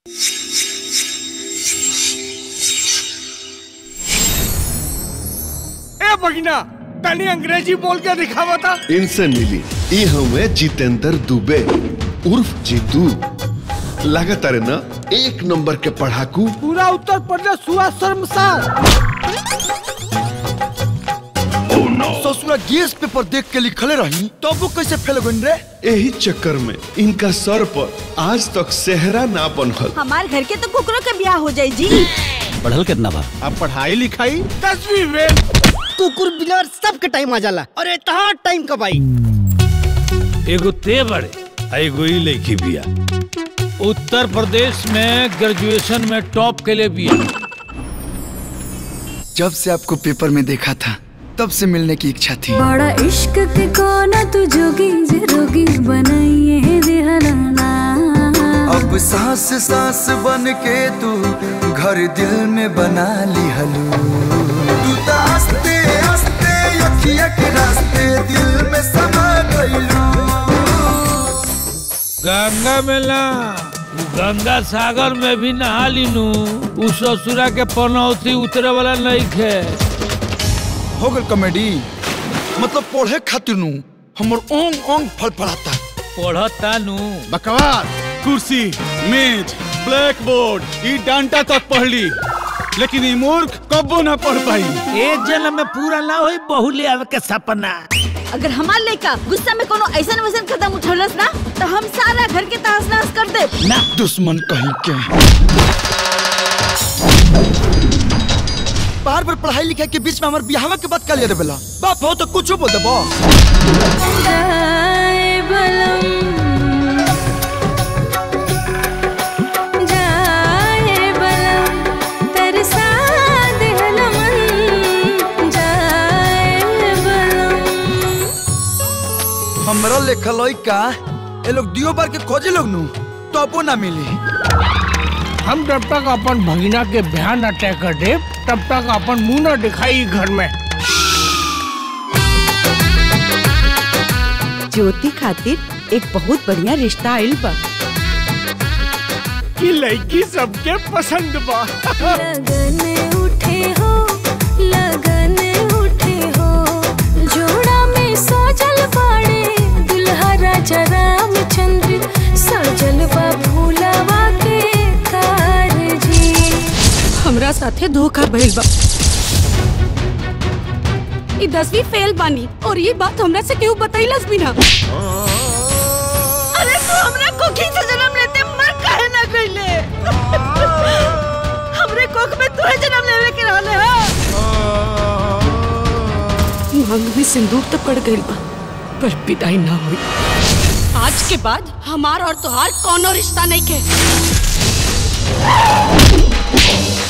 ए भगिना तनी अंग्रेजी बोल के दिखावा था इनसे मिली ई हमें जितेंद्र दुबे उर्फ जीतू लागत अरे ना एक नंबर के पढ़ाकू पूरा उत्तर प्रदेश हुआ शर्मसार ससुरा गेस पेपर देख के लिखले रही तब वो कैसे फेल गन रे यही चक्कर में इनका सर पर आज तक सेहरा ना बनल हमार घर के तो कुकरों के ब्याह हो जाई जी पढ़ल कितना बा अब पढ़ाई लिखाई दसवीं में कुकुर बिलार सबके टाइम आ जाला अरे तहां टाइम कब आई एगो ते बड़े आ एगो ई लड़की बिया उत्तर प्रदेश में ग्रेजुएशन में टॉप के लिए बिया जब से आपको पेपर में देखा था तब से मिलने की इच्छा थी बड़ा इश्क के कोना तू जोगी जे रोगी बनाइए दिहलाना अब सांस सांस बन के तू घर दिल में बना ली हलू तू तो हंसते हंसते अखिया के रास्ते दिल में समा गईलू गंगा में ना उ गंगा सागर में भी नहा लीनू उ ससुरा के पनौती उतरे वाला नहीं खे हो गल कॉमेडी मतलब पढ़े खातिर नु हमर ओंग ओंग फड़फड़ाता पढ़ता नू बकवास कुर्सी मेज ब्लैक बोर्ड ई डांटा तक पढ़ ली लेकिन ई मूर्ख कबो ना पढ़ पाई एक जन्म में पूरा ना होई बहु ले आवे के सपना अगर हमार लड़का गुस्सा में कोनो ऐसा वैसन कदम उठौलस ना तो हम सारा घर के तहस नहस कर दे दुश्मन कहीं के बार बार पढ़ाई लिखाई के बीच में हमारे बिहावा के बात कर ले रे बेला बाप हो तो कुछ बोल देबो जाए बलम जाए बलम तरसा दिहला मन जाए बलम हमरा लेखल होई का ए लोग दियो बार के खोजे लोग नु तबो ना मिली हम जब तक अपन भगिना के ध्यान न तय कर दे तब तक अपन मुंह न दिखाई घर में ज्योति खातिर एक बहुत बढ़िया रिश्ता आइल बा कि लड़की सबके पसंद बा लगन उठे हो लगन उठे हो जोड़ा में सजल बाड़े दुल्हा राजा रामचंद्र सजल बा भूलावा के कारजी हमरा साथे धोखा भइल बा ई दसवीं फेल बानी और ये बात हमरा से केहू बतैलस भी ना अरे तू हमरा कोखी से जन्म लेते मर काहे ना गइले हमरे कोख में तू जन्म लेवे के रहले हा मांग में सिंदूर तो पड़ गइल बा पर विदाई ना हुई आज के बाद हमार और तुहार कोनो रिश्ता नहीं के